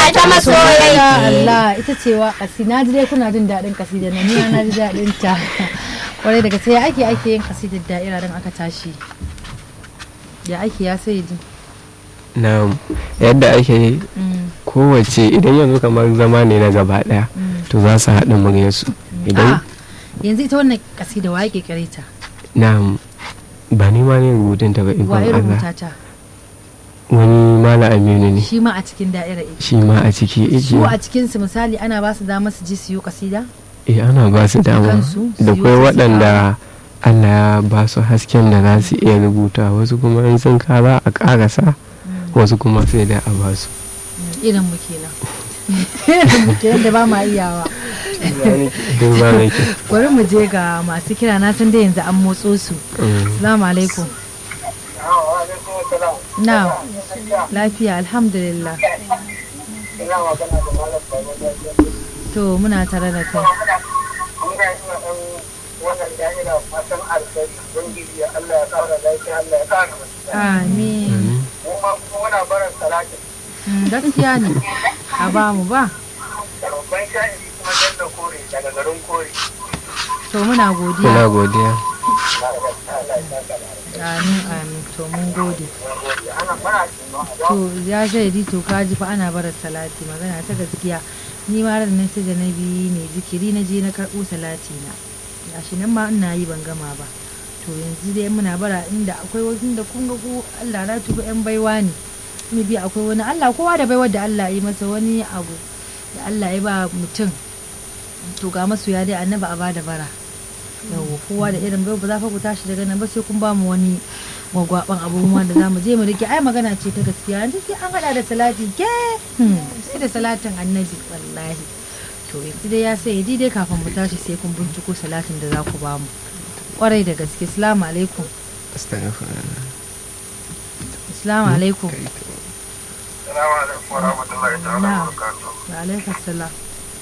ta masoyai Allah ita ce wa na ji dai kuna jin daɗin kasida na ni ma na ji daɗin ta kwarai daga sai ake ake yin kasidar da'ira don aka tashi ya ake ya sai ji na yadda ake yi kowace idan yanzu kamar zama ne na gaba daya to za su haɗa muryarsu idan yanzu ita wannan kasida wa yake kare ta na ba ni ma ne rubutun ta ba ikon wa ya Allah rubuta ta wani mala aminu ne shi ma a cikin da'ira yake shi ma a ciki su a yake cikin su misali ana ba su dama su ji su yi kasida eh ana ba su dama kansu, su da yi kwai wasu waɗanda Allah ya ba su hasken da za su iya rubuta wasu kuma in sun kara a ƙarasa wasu kuma sai da a ba su Mm, irin mu kenan irin mu kenan da ba ma iyawa duk ba mai kyau. bari mu je ga masu kira na san dai yanzu an motso su Mm. Assalamu alaikum. Na, lafiya alhamdulillah. To muna tare da kai. Amin. Mm, Gaskiya ne. A ba mu ba. To muna Muna godiya. godiya Amin amin. To mun gode. To ya shaidi to kaji fa ana barar salati magana ta gaskiya. Ni ma ran nan sai da na bi mai zikiri na je na karɓo salati na. Gashi nan ma ina yi ban gama ba. To yanzu dai muna bara inda akwai wasu da kun ga ku Allah na tuba yan baiwa ne. Ni bi akwai wani Allah kowa da baiwar da Allah ya yi masa wani abu da Allah ya ba mutum. To ga masoya dai annaba a bada bara. Yawwa kowa da irin baiwa ba za fa ku tashi daga nan ba sai kun ba mu wani gwagwaban abubuwan da zamu je mu rike ai magana ce ta gaskiya yanzu sai an hada da salati ke Hmm, sai da salatin annabi wallahi to yanzu dai ya sai dai kafin mu tashi sai kun binciko salatin da za ku ba mu kwarai da gaske assalamu alaikum Astaghfirullah. assalamu alaikum Salamu alaikum wa rahmatullahi ta'ala Na. wa barakatuh. wa alaikum assalam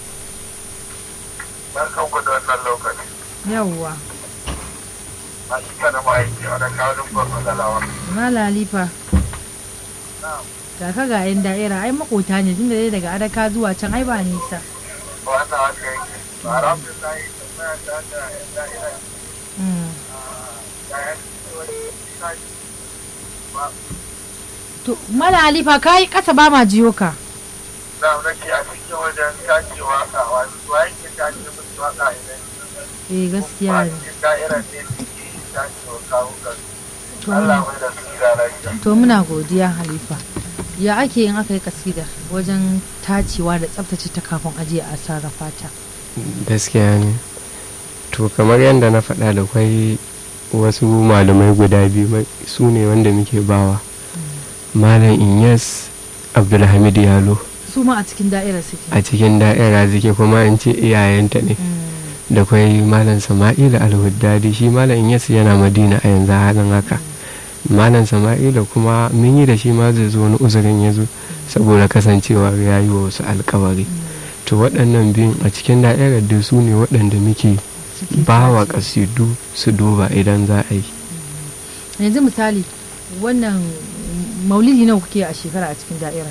Barkan ku da wannan lokaci. yawwa A cika da ma'aiki a da kawo dubban matsalawa. malalifa ga ka ga yan da'ira ai makota ne tunda dai daga adaka zuwa can ai ba nisa Wannan haka yake. Alhamdulillah tambaya ta da yan da'ira Hmm. da yan wani tashi. Ba to malalifa kai kasa ba ma jiyo ka da nake a cikin wajen tace waka wani wa yake tace musu waka idan eh gaskiya ne cikin da'irar ne suke tace wa kawo kan. to Allah muna mai da su gida lafiya. to muna godiya halifa ya ake yin aka yi kasida wajen tacewa da tsaftace ta kafin ajiye a sarrafa ta gaskiya ne to kamar yadda na faɗa da kwai wasu malamai guda biyu mai- su ne wanda muke bawa malam inyas abdulhamid yalo su ma a cikin da'irar suke a cikin da'ira zike kuma in ce iyayenta ne Mm, da kwai malam sama'ila alhuddadi shi malam inyas yana madina a yanzu halin haka malam sama'ila kuma mun yi da shi ma zai zo wani uzurin ya zo saboda kasancewa ya yi wa wasu alkawari to waɗannan biyun a cikin da'irar da su ne waɗanda muke suke ba wa tace. ƙasidu su duba idan za a yi yanzu misali wannan maulidi nawa kuke a shekara a cikin da'ira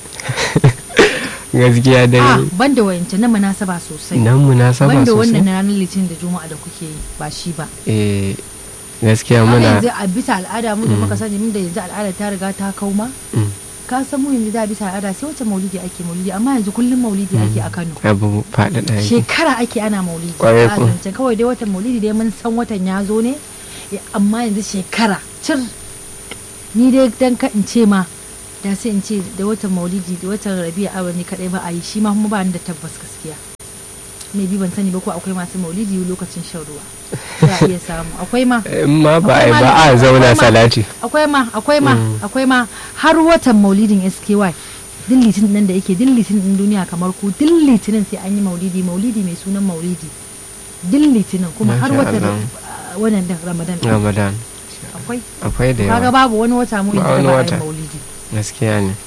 gaskiya a dai banda wayanta na munasaba sosai nan munasaba banda wannan sosai na ranar litinin da juma'a da kuke yi ba shi ba eh gaskiya amma muna yanzu a bisa al'ada mu da Mm. muka sani mun da yanzu al'ada ta riga ta kauma Mm. ka san mu yanzu da bisa al'ada sai wacce maulidi ake maulidi amma yanzu kullum maulidi ake a Kano abu faɗaɗa yake shekara ake ana maulidi Kwarai Ba kuwa. zancen kawai dai watan maulidi dai mun san watan ya zo ne eh, amma yanzu shekara cir ni dai dan ka in ce ma da sai in ce da watan maulidi da watan rabi'a awa ne kadai ba a yi shi ma kuma ba ni da tabbas gaskiya me bi ban sani ba ko akwai masu maulidi lokacin shan ruwa za a iya samu akwai ma in ma ba a Akwai yi ba ma- a zauna akwai ma- salati akwai ma akwai ma Mm. akwai ma har watan maulidin SKY din litinin nan da yake din litinin din duniya kamar ku din litinin sai an yi maulidi maulidi mai sunan maulidi din litinin kuma har Masha watan Allah. uh, wannan din ramadan din. ramadan akwai akwai da kaga yawa babu wani wata mu Ba yanzu da wani ba a wata. yi maulidi gaskiya ne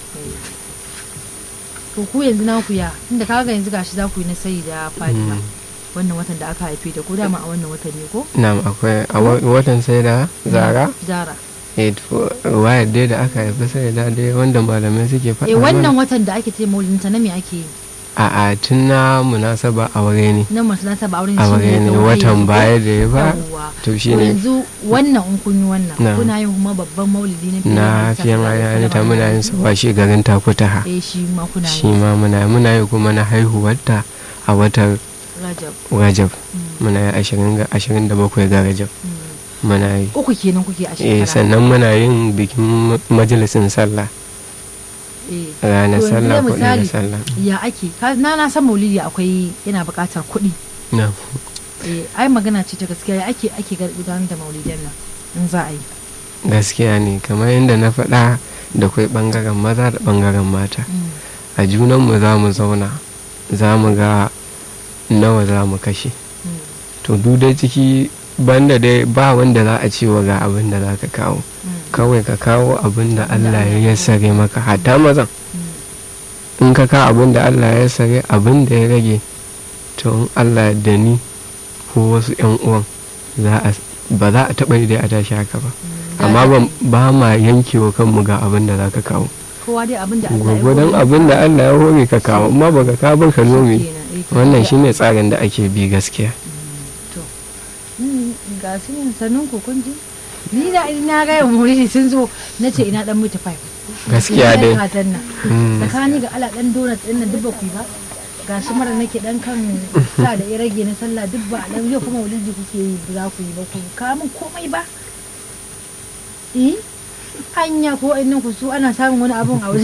to ku yanzu na ku ya tunda kaga yanzu gashi za ku yi na sayi da fadima Mm. wannan watan da aka haife da ko dama a wannan watan ne ko na'am akwai a wa- watan sai da zara zara eh to wayar dai da aka haifi sai da dai wanda malamai suke faɗa eh mana. wannan watan da ake ce maulidin ta na me ake yi a a tun na munasaba aure ne na masu nasa ba auren aure shi ne ya watan baya da ya ba Yawwa. to To shi ne yanzu wannan in kun yi wannan Na. kuna yin kuma babban maulidi na na Annabi fiyan sallallahu alaihi ayani ta wasallam. muna yin sa washe garin takutaha eh shi ma kuna shi yi ma muna muna yi kuma na haihuwarta a watan rajab rajab Mm, muna yi ashirin ga ashirin da bakwai ga rajab mm. muna yi uku kenan kuke a eh shekara sannan muna yin bikin ma- majalisin sallah eh ranar To yanzu sallah dai ko misali, sallah ya ake Ka- na na san maulidi akwai yana buƙatar kuɗi na eh ai magana ce ta gaskiya ya ake ake gar- gudanar da maulidan nan in za a yi gaskiya ne kamar yadda na faɗa da kwai ɓangaren maza da ɓangaren mata Mm, a junanmu za mu zauna za mu ga nawa za mu kashe mm, to duk dai ciki banda dai ba wanda za a cewa ga abin da za ka kawo mm, kawai ka kawo abin da Abin da Allah Allah ya ya yassare maka hatta mazan mm. in ka kawo abin da Allah ya yassare abin da ya rage to in Allah da ni ko wasu yan uwan za a ba za a taɓa yi dai a tashi haka ba Da amma za a ba- yi. ba ma yankewa kanmu ga abin da za ka kawo kowa dai abin da Allah ya gwagwadon hore abin da masa. Allah ya hore ka kawo amma ba ka kawo ba ka nome Kenan, eh, ka wannan iya. shine tsarin da ake bi gaskiya to mm, ga su ne sannan ku kun ji ni da na ga yau muri sun zo na ce ina dan mutu fai gaskiya dai kazan nan Mm. tsakani ga ala dan donut din nan duk ba ku yi ba ga shi mara nake dan kan sa da ya rage na sallah duk ba dan yau kuma wuliji kuke yi ba za ku yi ba ku ka min komai ba eh anya ko in ku su ana samun wani abun a wajen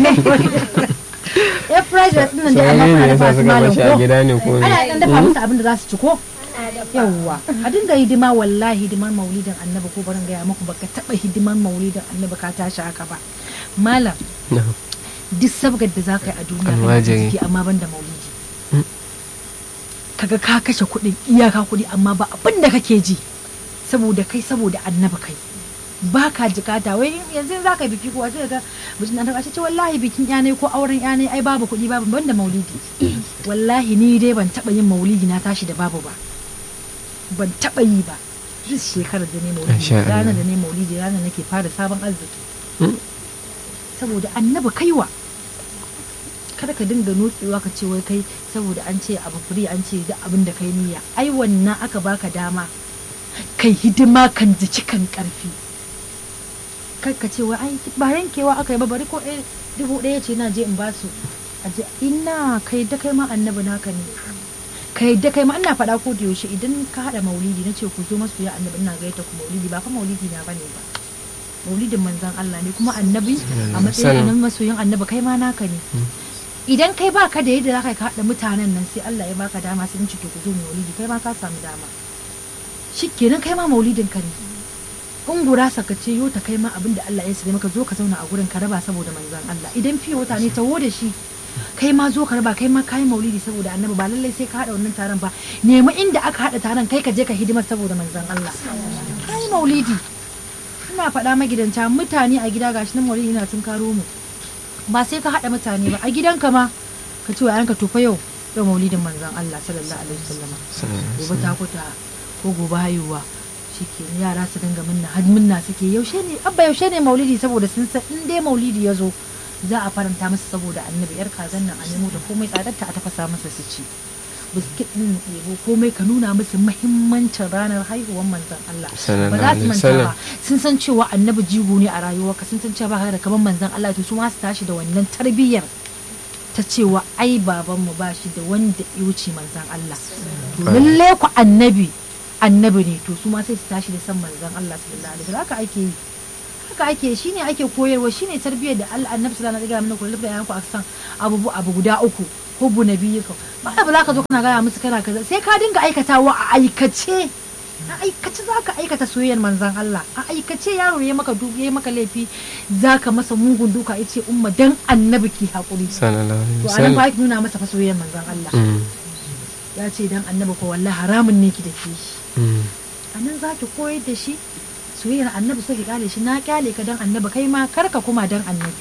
ya fried rice din nan da Sai Allah ne ya yasa dafa su suka malam bashi a ko gida ne ko ne? ana dan dafa musu abin da za su ci ko yawwa a dinga hidima wallahi hidimar maulidin annabi ko barin gaya muku baka taba hidimar maulidin annabi ka tashi haka ba malam Na. duk sabgar da za ka yi a duniya kana Almajiri. ciki amma ban da maulidi Mm. kaga ka kashe kuɗin iyaka kuɗi amma ba abin da kake ji saboda kai saboda annabi kai ba ka jikata wai in- yanzu za ka yi biki kuwa sai ka mutum na ta ce wallahi bikin yanai ko auren yanai ai babu kuɗi babu ban da maulidi wallahi ni dai ban taɓa yin maulidi na tashi da babu ba ban taɓa yi ba duk shekarar da ne maulidi Masha Allah. ranar da ne maulidi ranar nake fara sabon arziki Mm. saboda annabi kaiwa kada ka dinga nutsewa ka ce wai kai saboda an ce abu firi an ce duk abin da kai niyya ai wannan aka baka dama kai hidima kan jiki kan karfi kai ka ce wai ai ba yankewa aka yi ba bari ko ɗaya dubu ɗaya ce na je in ba su a je ina kai da kai ma annabi naka ne kai da kai ma ina faɗa ko da yaushe idan ka haɗa maulidi na ce ku zo masu ya annabi ina gaita ku maulidi ba fa maulidi na bane ba maulidin manzon Allah ne kuma annabi a matsayin Sallam. annabi masoyin annabi kai ma naka ne idan kai baka da yadda zaka ka haɗa mutanen nan sai Allah ya baka dama sai in ci to ku zo maulidi kai ma ka samu dama shikenan kai ma maulidin ka ne in gurasa ka ce yau ta kai ma abin da Allah ya sare maka zo ka zauna a gurin ka raba saboda manzon Allah idan fiye wata ne taho da shi kai ma zo ka raba kai ma kai maulidi saboda annabi ba lallai sai ka haɗa wannan taron ba nemi inda aka haɗa taron kai ka je ka hidimar saboda manzon Allah kai maulidi ina faɗa magidanta mutane a gida gashi nan maulidi ina tun karo mu ba sai ka haɗa mutane ba a gidanka ma ka ce wa yanka tofa yau yau maulidin manzon Allah sallallahu alaihi wasallama gobe ta kuta ko gobe haihuwa shike yara su dinga minna har minna suke yaushe ne abba yaushe ne maulidi saboda sun san in dai maulidi ya zo za a faranta masa saboda annabi yar kazan nan a nemo da komai tsadarta a tafasa masa su ci biskit din ɗebo komai ka nuna musu muhimmancin ranar haihuwar manzon Allah ba Sallallahu za su alaihi manta wasallam. ba sun san cewa annabi jigo ne a rayuwarka sun san cewa baka da kaman manzon Allah to su ma su tashi da wannan tarbiyyar ta cewa ai babanmu ba shi da wanda ya wuce manzon Allah to lalle ku annabi annabi ne to su ma sai su tashi da san manzon Allah sallallahu alaihi wasallam haka ake yi haka ake shine ake koyarwa shine tarbiyyar da Allah annabi sallallahu alaihi wasallam ya kula da yanku a san abu abu guda uku hubbu nabiyyika ba ba za ka zo kana gaya musu kana kaza sai ka dinga aikatawa a aikace a aikace za ka aikata soyayyar manzon Allah a aikace yaro ya maka du ya maka laifi za ka masa mugun duka ya ce umma dan annabi ki haƙuri sallallahu alaihi to anan wasallam ba ki nuna masa fa soyayyar manzon Allah Mm, ya ce dan annabi ko wallahi haramun ne ki da ke shi mm. a nan za ki koyar da shi soyayyar annabi sai ki kyale shi na kyale ka dan annabi kai ma kar ka kuma dan annabi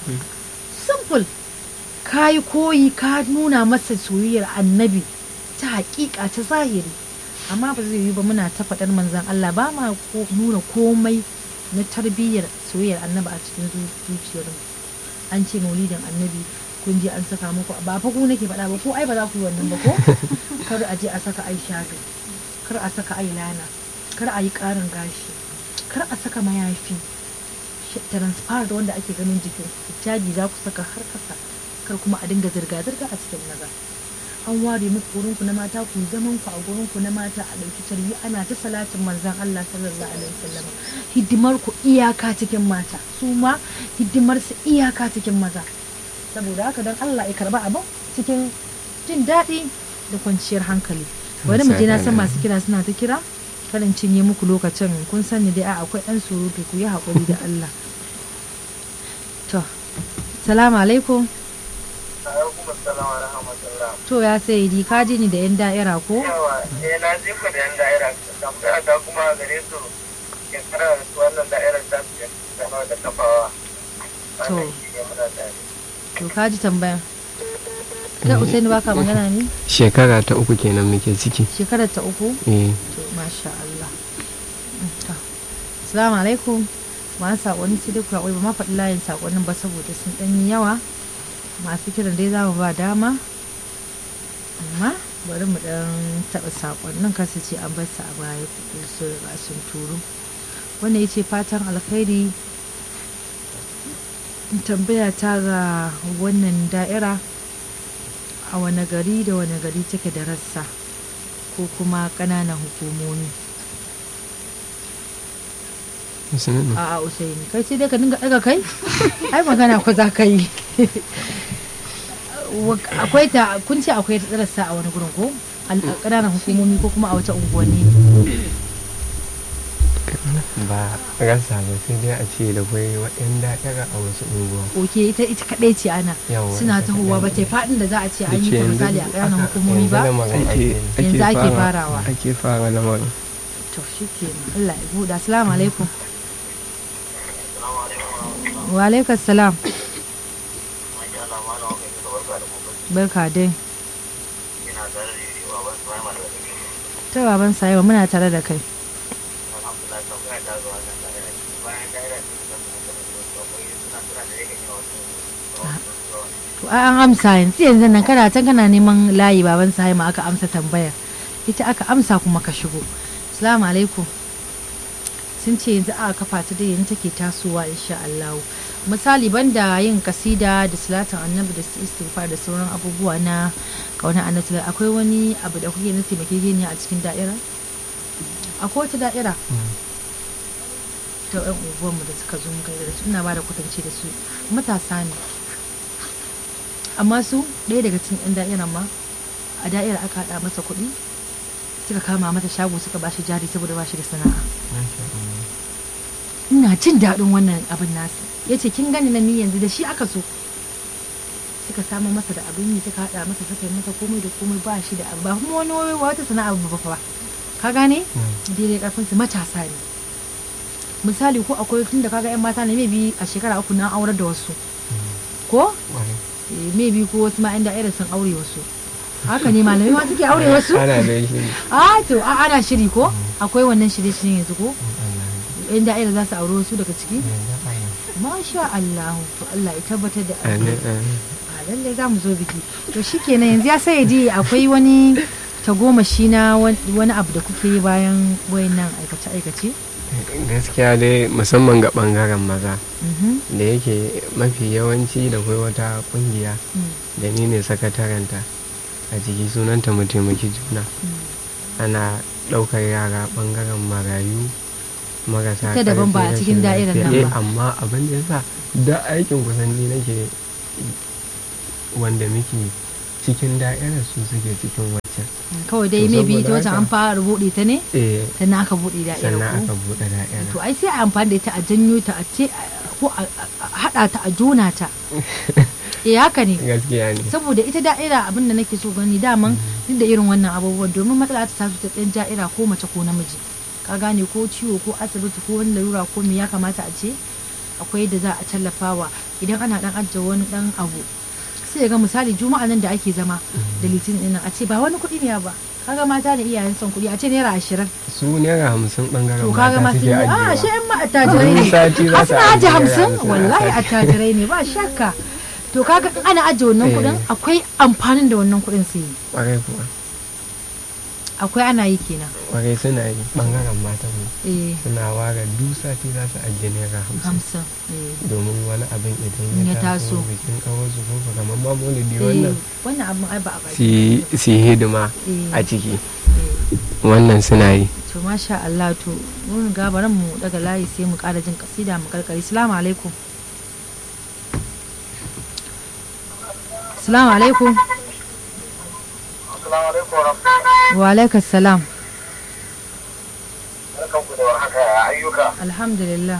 simple ka yi koyi ka nuna masa soyayyar annabi ta hakika ta zahiri amma ba zai yi ba muna ta faɗar manzan Allah ba ma ko- nuna komai na tarbiyyar soyayyar annabi a cikin zu- zuciyar mu an ce maulidin annabi kun je an saka muku ba fa ku nake faɗa ba ko ai ba za ku yi wannan ba ko kar a je a saka ai shago kar a saka ai lana kar a yi ƙarin gashi kar a saka mayafi sh- transparent wanda ake ganin jikin hijabi za ku saka har kasa kar kuma a dinga zirga-zirga a cikin maza an ware muku gurin ku na mata ku yi zaman ku a gurin ku na mata a ɗauki tarbi ana ta salatin manzon Allah sallallahu alaihi wasallam hidimar ku iyaka cikin mata su ma hidimar su iyaka cikin maza saboda haka don Allah ya karba abin cikin jin daɗi da kwanciyar hankali bari mu je na san masu kira suna ta kira karin cinye muku lokacin kun sani dai a akwai ɗan surutu ku yi haƙuri da Allah to salamu alaikum alaikum assalam wa rahmatullah to ya sai di ka ji ni da yan da'ira ko yawa eh na ji ku da yan da'ira tambaya ta kuma gare su shekara wannan da'irar ta su zama da kafawa To. wannan shi ne muna tare to ka ji tambaya kai usaini baka magana ne shekara ta uku kenan muke ciki shekarar ta uku eh to masha Allah Mm, to. assalamu alaikum ma sakonni sai dai ku haƙuri ba ma faɗi layin sakonnin ba saboda sun ɗan yi yawa masu kiran dai za mu ba dama amma bari mu ɗan taɓa sakonnin kasu ce an bar su a baya kuɗi su riga sun turo wanda ya ce fatan alkhairi tambaya ta ga wannan da'ira a wane gari da wane gari take da rassa ko kuma ƙananan hukumomi musulun a a usaini kai sai dai ka dinga daga kai ai magana ko za ka yi Wa- akwai ta kun ce akwai ta rassa a wani gurin ko Al- a ƙananan hukumomi ko kuma a wata unguwanni ba rasa ba sai dai a ce da kwai waɗanda da'ira a wasu unguwa oke ita ita kaɗai ce ana Yawwa, suna ita tahowa ba kaɗai. ta faɗin da za a ce an yi Da ta ke misali a yanzu ƙananan aka- hukumomi ba yanzu lamarin ake Yanzu ake fara- farawa. ake fara lamarin to shi ke Allah ya buɗe assalamu alaikum wa alaikum salam barka dai ina tare da yi wa wasu ma'amala da ke ta baban sayewa muna tare da kai alhamdulillah tambaya ta zuwa nan tare da shi bayan da'ira ce da zama da wasu akwai suna suna da yake yawa To ai an amsa yanzu yanzu nan kana can kana neman layi baban Sahima aka amsa tambayar. Ita aka amsa kuma ka shigo. Assalamu alaikum. Sun ce yanzu aka kafa ta da yanzu take tasowa insha Allah. Misali banda yin kasida da salatin annabi da su istighfar da sauran abubuwa na kauna annabi akwai wani abu da kuke na taimakekeniya a cikin da'ira? Akwai wata da'ira ta yan unguwarmu da suka zo muka yi da su ina ba da kwatance da su matasa ne amma su ɗaya daga cikin 'yan da'irar ma a da'ira aka haɗa masa kuɗi suka kama mata shago suka ba shi jari saboda ba shi da sana'a ina jin daɗin wannan abin nasu ya ce kin gani na ni yanzu da shi aka so suka samu masa da abin yi suka haɗa masa suka yi masa komai da komai ba shi da abu ba kuma wani wani wata sana'a ba fa ba ka gane daidai karfin su matasa ne misali ko akwai tun da kaga yan mata ne maybe a shekara uku na aurar da wasu ko Eh, maybe ko wasu ma yan da'ira sun aure wasu haka ne malamai ma suke aure wasu ana da shi a to a ana shiri ko akwai wannan shirye-shiryen yanzu ko yan da'ira za su aure wasu daga ciki masha Allah to Allah ya tabbatar da Amin, alheri. amin. a lallai za mu zo biki to shikenan yanzu ya sai di akwai wani tagomashi na wan- wani abu da kuke yi bayan wayannan aikace-aikace gaskiya dai musamman ga bangaren maza Mhm, da yake mafi yawanci da kai wata kungiya mm, da ni ne sakataranta a ciki sunanta mu taimaki juna mm. ana ɗaukar yara bangaren marayu marasa Ita daban ba a ƙarfi, cikin rashin da'irar nan lafiya. ba. Eh, amma abin da yasa da aikin kusan ni nake wanda muke cikin da'irar su suke cikin waccan kawai dai To, maybe ita saboda wacce haka- an fara buɗe ta ne eh sannan aka buɗe da'ira sannan ko aka buɗe da'ira to ai sai a amfani da ita a janyo ta a ce ko a a haɗa ta a jona ta eh haka ne gaskiya ne saboda ita da'ira abin da nake so gani daman duk da irin wannan abubuwan domin matsala ta taso ta ɗan da'ira ko mace ko namiji ka gane ko ciwo ko asibiti ko wani larura ko me ya kamata a ce akwai da za a tallafawa idan ana dan ajiye wani dan abu sai ga misali juma'a nan da ake zama da litinin ɗin nan a ce ba wani kuɗi ne ba ka kaga mata da iyayen son kuɗi a ce naira ashirin su naira hamsin bangaren to kaga ma mata sun suke yi a shi ajiyewa yan ma attajirai Wani ne sati za a su suna ajiye ajiye hamsin hamsin a wallahi sati. attajirai ne ba shakka to kaga in ana ajiye wannan Eh. kuɗin akwai amfanin da wannan kuɗin su yi kwarai kuwa akwai ana yi kenan kwarai suna yi bangaren matan mu eh suna ware duk sati za su ajiye naira hamsin hamsin eh domin wani abin In idan ya ya taso taso. bikin kawar su ko kamar ma maulidi eh, wannan wannan abin ai ba a baki su yi- su yi hidima Eh. a ciki eh. wannan suna yi to masha Allah to mun ga baran mu daga layi sai mu ƙara jin kasida mu karkari assalamu alaikum assalamu alaikum Assalamu alaikum wa rahmatullahi. wa alaikas salam Barkanku da warhaka ya ayyuka. alhamdulillah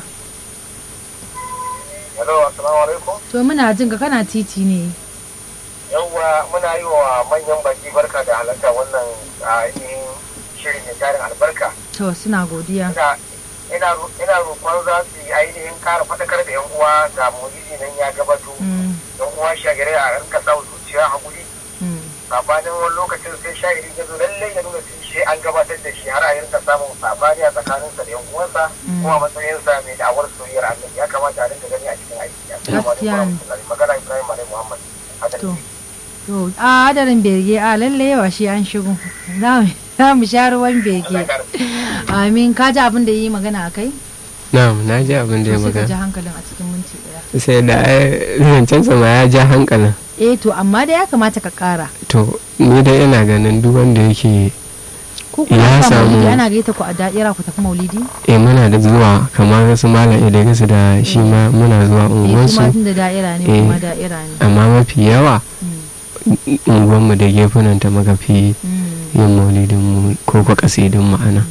Hello, assalamu alaikum. to muna jin ka kana titi ne Yawwa muna yi wa manyan baki barka da halarta wannan ainihin shirin mai tarin albarka. to suna godiya Ina ina ro- ina roƙon za su yi ainihin kara faɗakar da 'yan uwa ga maulidi nan ya gabato. Mm, 'Yan uwa shagare a rinka sa zuciya hakuri. mm. Sabanin wani lokacin sai shagari ya zo lallai ya nuna sun shi an gabatar da shi har a rinka samun sabani a tsakaninsa da 'yan uwansa Mm. kuma a matsayinsa mai da'awar soyayyar annabi ya kamata a rinka gani a cikin aiki. Assalamu alaikum Gaskiya ne. warahmatullahi. Magana Ibrahim Alai Muhammad. Haka to ne. to a hadarin bege a lalle yawa shi an shigo za mu- za mu sha ruwan bege Allah ya kare. amin ka ji abin da yi magana a kai na'am na ji abin da ya to sai ka ji magana hankalin a cikin minti daya sai da ai zancen sama ya ja hankalin eh to amma da ya kamata ka kara to ni dai ina ganin duk wanda yake ko kuma Ya ka samu- maulidi ana gaita ku a da'ira ku tafi maulidi eh muna da zuwa kamar su malam idris da shi ma muna zuwa eh kuma unguwarsu tun da da'ira ne Eh. kuma da'ira ne amma mafi yawa Mm, unguwarmu da gefunan ta muka fi mm, yin maulidin mu ko kwa kasidin ma'ana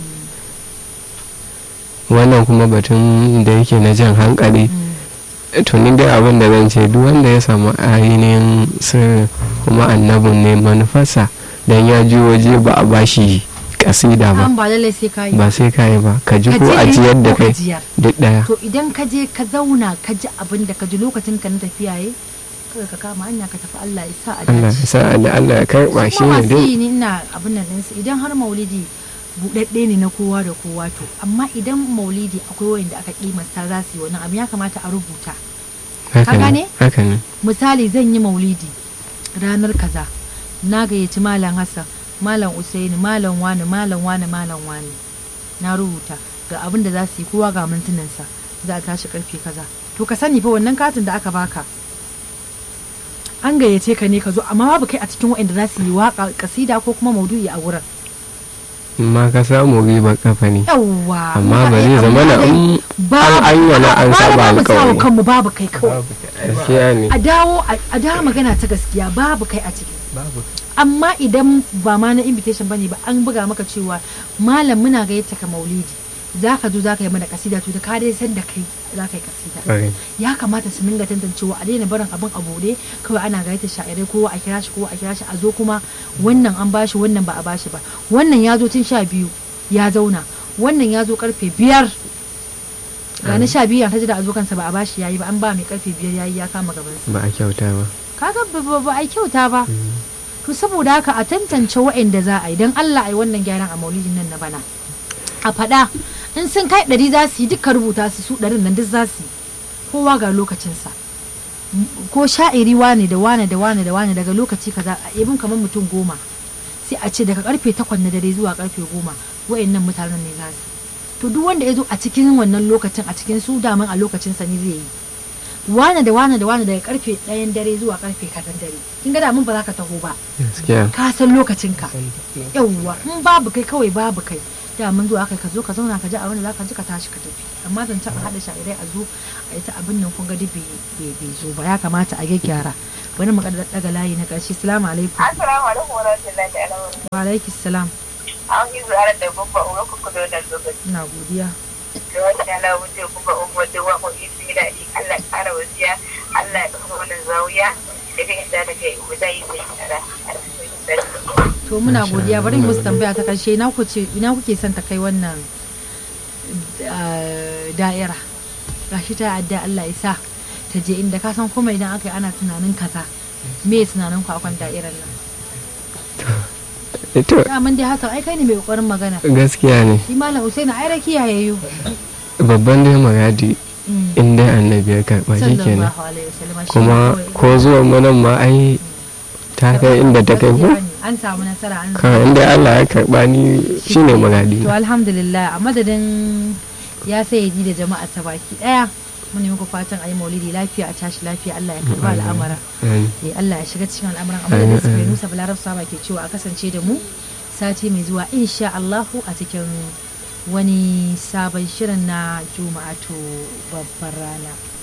wannan kuma batun da yake na jan hankali mm. tunin dai abin da zan ce duk wanda ya samu ainihin sirri kuma annabin ne manufarsa don ya ji waje ba a bashi kasida ba an ba lallai sai ka yi ba sai ka yi ba ka ji Ka ko a ji ji yadda ko ka kai jiyar. duk daya to idan ka je ka zauna ka ji abin da ka ji lokacin ka na tafiya yi kawai ka kama hanya ka tafi Allah ya sa a Allah ya dace sa da Allah ya karba shi kuma ne masu dai yi ni ina abin nan ɗinsu idan har maulidi buɗaɗɗe ne na kowa da kowa to amma idan maulidi akwai wanda aka kimasta za su yi wannan abin ya kamata a rubuta haka gane? ne haka ne misali zan yi maulidi ranar kaza na gayyaci malam hassan malam usaini malam wani malam wani malam wani na rubuta ga abin da za su yi kowa ga mintunansa za a tashi karfe kaza to ka sani fa wannan katin da aka baka an gayyace ka ne ka zo amma babu kai a cikin waɗanda za su yi waka kasida ko kuma maudu'i a wurin amma ka samu ribar kafa ne yawwa amma ba zai zama na in an an yi wani an saba alkawari kanmu babu kai kawai gaskiya ne a dawo a dawo magana ta gaskiya babu kai a ciki babu amma idan ba ma na invitation bane ba an buga maka cewa malam muna gayyata ka maulidi za ka zo za ka yi mana kasida to da ka dai san da kai za ka yi kasida ƙwarai ya kamata su dinga tantancewa a daina barin abin a bude kawai ana gayyata sha'irai kowa a kira shi kowa a kira shi a zo kuma wannan an bashi wannan ba a bashi ba wannan ya zo tun sha biyu ya zauna wannan ya zo karfe biyar ga na sha biyu ta ji da a zo kansa ba a bashi yayi ba an ba mai karfe biyar yayi ya kama gabansa ba a kyauta ba kaga ba- ba ba a yi kyauta ba to saboda haka a tantance wa'anda za a yi don Allah a yi wannan gyaran a maulidin nan na bana a faɗa in sun kai ɗari za su yi duka rubuta su su ɗarin nan duk za su yi kowa ga lokacinsa M- ko sha'iri wane da wane da wane da wane daga lokaci kaza a ibin kamar mutum goma sai a ce daga karfe takwas na dare zuwa karfe goma wa'annan mutanen ne za su to duk wanda ya zo a cikin wannan lokacin a cikin su daman a lokacinsa ne zai yi wane da wane da wane daga karfe ɗayan dare zuwa karfe kazan dare kin ga da mun ba za ka taho ba gaskiya ka san lokacinka yawwa in babu kai kawai babu kai da mun zo aka ka zo ka zauna ka ji abin da za ka ji ka tashi ka tafi amma zan taɓa haɗa sha'irai a zo a yi ta abin nan kun ga duk bai bai- bai zo ba ya kamata a gyaggyara bari mu daga layi na ƙarshe salamu alaikum Assalamu alaikum wa rahmatullahi ta'ala wa barakatuh. wa alaikis salam An yi zuwa da babba uwa ku kudo da lokaci. ina godiya Da wata ala wuce kuma umma da wa mu isi da ni Allah ya kara wasiya. Allah ya kafa wannan zawiya. Da kai da da kai mu zai sai tsara. to muna Masha godiya bari Allah. mu musu tambaya ta ƙarshe ina ku ce ina kuke son ta kai wannan eh, da'ira gashi ta adda Allah ya sa ta je inda ka san kuma idan aka yi ana tunanin kaza me tunanin ku akan da'irar nan to daman dai hasan ai kai ne mai kokarin magana gaskiya ne shi malam usaini ai rakiya yayo babban dai magadi in dai annabi ya karɓa shi kenan sallallahu alaihi wasallam shi kuma kawai- ko zuwan mu nan ma ai ta kai inda ta kai ko Gaskiya ne, an samu nasara an kawai inda Allah ya karɓa ni shine magadi to alhamdulillah a madadin ya sayyadi da jama'a ta baki daya mun yi muku fatan ayi maulidi lafiya a tashi lafiya Allah ya karba al'amara eh Allah ya shiga cikin al'amuran amma da su kai Musa Balarab Saba ke cewa a kasance da mu sati mai zuwa insha Allahu a cikin wani sabon shirin na Juma'atu babbar rana